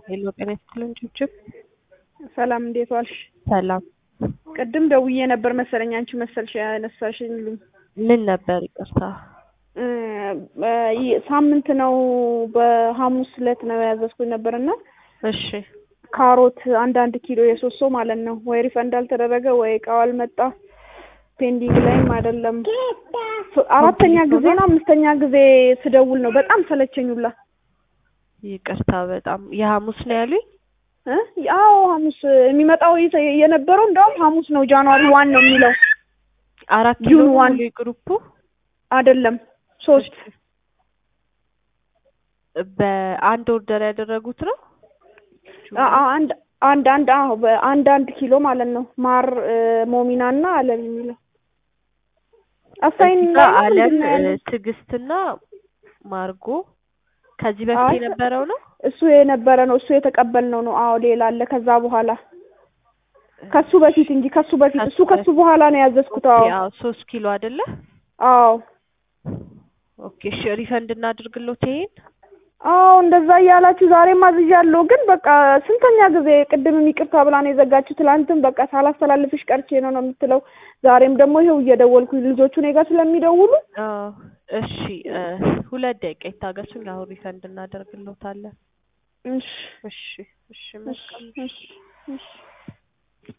ሄሎ ጤና ይስጥልኝ ችብችብ ሰላም እንዴት ዋልሽ? ሰላም ቅድም ደውዬ ነበር መሰለኝ አንቺ መሰልሽ ያነሳሽልኝ። ምን ነበር ይቅርታ እ ይ- ሳምንት ነው በሐሙስ ዕለት ነው ያዘዝኩኝ ነበርና እሺ ካሮት አንዳንድ ኪሎ የሶስት ሰው ማለት ነው ወይ ሪፈንድ አልተደረገ ወይ እቃው አልመጣ ፔንዲንግ ላይም አይደለም ፍ- አራተኛ ጊዜ ነው አምስተኛ ጊዜ ስደውል ነው በጣም ሰለቸኝ ሁላ ይቅርታ በጣም የሐሙስ ነው ያሉኝ እ አዎ ሐሙስ የሚመጣው የተ- የነበረው እንደውም ሐሙስ ነው ጃንዋሪ ዋን ነው የሚለው አራት ኪሎ ጁን ዋን ሙሉ ግሩፑ አይደለም ሶስት በአንድ ኦርደር ያደረጉት ነው አ- አ- አንድ አንድ አንድ አዎ በአንድ አንድ ኪሎ ማለት ነው ማር እ፣ ሞሚና እና አለም የሚለው አሳይን እዚህ ላይ ጋር ነው አለም ምንድን ነው ያለው? እ፣ ትዕግስትና ማርጎ ከዚህ በፊት አይ የነበረው ነው እሱ የነበረ ነው እሱ የተቀበልነው ነው አዎ ሌላ አለ ከዛ በኋላ ከሱ በፊት እንጂ ከሱ በፊት እሱ ከሱ በኋላ ነው ያዘዝኩት አዎ ያው ሶስት ኪሎ አይደለ አዎ ኦኬ እሺ ሪፈንድ እናድርግሎት ይሄን አዎ እንደዛ እያላችሁ ዛሬም አዝዣለሁ ግን በቃ ስንተኛ ጊዜ ቅድምም ይቅርታ ብላ ነው የዘጋችሁ ትላንትም በቃ ሳላስተላልፍሽ ቀርቼ ነው ነው የምትለው ዛሬም ደግሞ ይኸው እየደወልኩኝ ልጆቹ እኔ ጋር ስለሚደውሉ አዎ እሺ እ፣ ሁለት ደቂቃ ይታገሱኝ አሁን ሪፈንድ እናደርግሎታለን እሺ እሺ እሺ እሺ መልካም እሺ እሺ